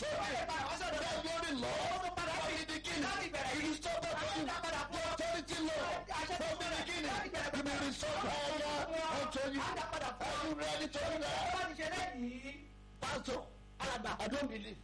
authority. That glory, Lord, from the beginning. It is so that you, the authority, Lord, from the beginning. You will restore power unto you. Are you ready to do that? Pastor, I don't believe.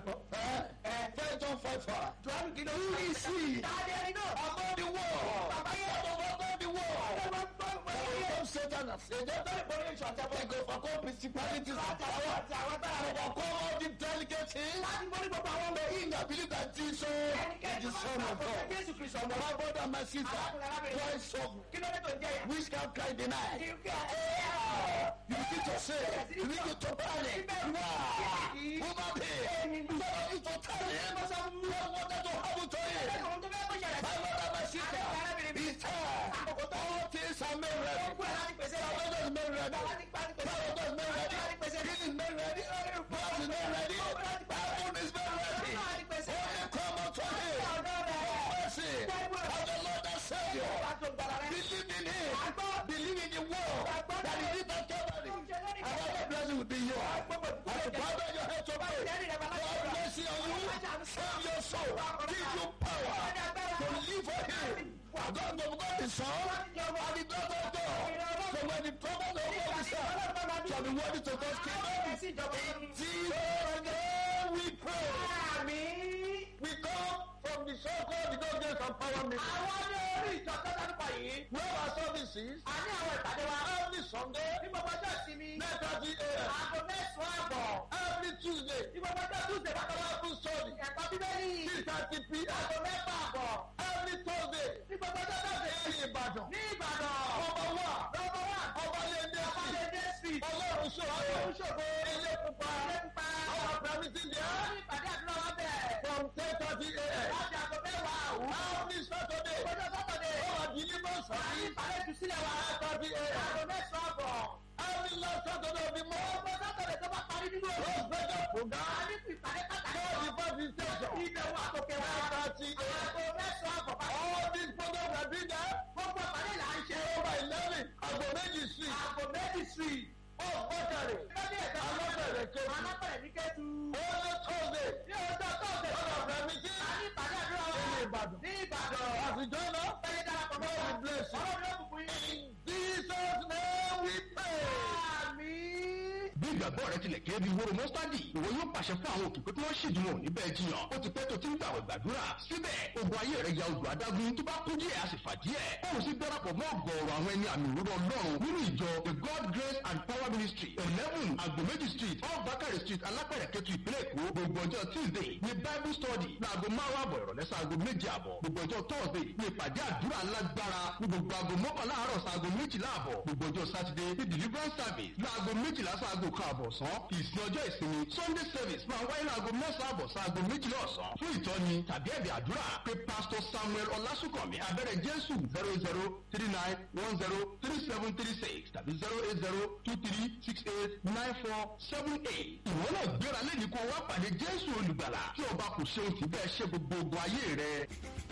Eh? First John 5 4. Who is he? Above the world. Above the world. Overcome Satan and Satan. They go overcome principalities and power. Overcome all the delegacies. But he that believe that Jesus is the Son of God. My brother and my sister, why so? Which can cry deny? You begin to say, you begin to panic. Wow! Woman here, you begin to tell him what wanted to happen to him. My brother and my sister, it's time. All things are made ready. Salvation is made ready. Salvation is made ready. Healing is made ready. Blood is made ready. Heaven is made ready. Only come unto him. Mercy of the Lord and Savior. Believe in him. Believe in the word that he did not Calvary. And all the blessing will be yours. As you bow down your head to pray, God bless you on you. Save your soul. Give you power to live for him. God of God is son and the God of God. So when the prophet of God is son, shall be worthy to God's kingdom. In Jesus' name we pray. We come from the so-called the God grace and power meeting. Where our services every Sunday, nine thirty a.m. Every Tuesday, Bible study, six thirty p.m. Every Thursday, in Ìbàdàn, ọba wa, ọba lẹ́dẹ̀ sí, ọlọ́run ṣòro, ilé pupa, our permitting there from ten thirty a.m. Every Saturday, our deliverance service, nine thirty a.m. Every last Saturday of the month, Rose Better program, God the party station, nine thirty a.m. All these programs are being there over eleven, Agbo Méjì street, Old Bọ́tàrì, Alábẹ̀rẹ̀ Kejì, Only Thursday, Ọ̀dọ̀ Fẹ̀mítì, Ìbàdàn, àtijọ́ náà, God bless you. In Jesus' name we pray. bí ìgbàgbọ́ rẹ tilẹ̀ kéré bí wóró mọ́sítádì ìwọ yóò pàṣẹ fún àwọn òkè pé kí wọ́n ṣèdúró níbẹ̀ jiyàn ó ti pẹ́ tó ti ń gbàwẹ̀ gbàdúrà síbẹ̀ ogun ayé rẹ̀ ya odò adágún tó bá kú díẹ̀ a sì fà díẹ̀ òun sì darapọ̀ mọ́ ọ̀gọ̀ọ̀rọ̀ àwọn ẹni àmì òwúrọ̀ ọlọ́run nínú ìjọ the god grace and power ministry eleven agbomeji street off bakari street alápẹ̀rẹ̀ kẹtù ìpínlẹ̀ èkó gbogbo ọjọ́ tuesday ní bible study láago márùn àbọ̀ ìrọ̀lẹ́ sáago méje àbọ̀ gbogbo ọjọ́ thursday ní ìpàdé àdúrà lágbára ní gbogbo aago mọ́kànlá àárọ̀ sáago méjìlá àbọ̀ gbogbo ọjọ́ saturday ní deliverance service láago méjìlá sáago kan àbọ̀ ọ̀sán ìsìn ọjọ́ ìsinmi sunday service máa wáyé láago mẹ́sàn-án àbọ̀ sáago méjìlá ọ̀sán fún ìtọ́ni tàbí ẹ̀bẹ̀ àdúrà pé pastor samuel ọlásùnkànmí abẹ́rẹ́ jésù zero zero three nine one zero three seven three six tàbí zero eight zero two three six eight nine four seven eight ìwọ náà gbéra lẹ́yìn kó wá pàdé jésù olùgbàlà tí ọba kò ṣeun sí bẹ́ẹ̀ ṣe gbogbo ogun ayé rẹ.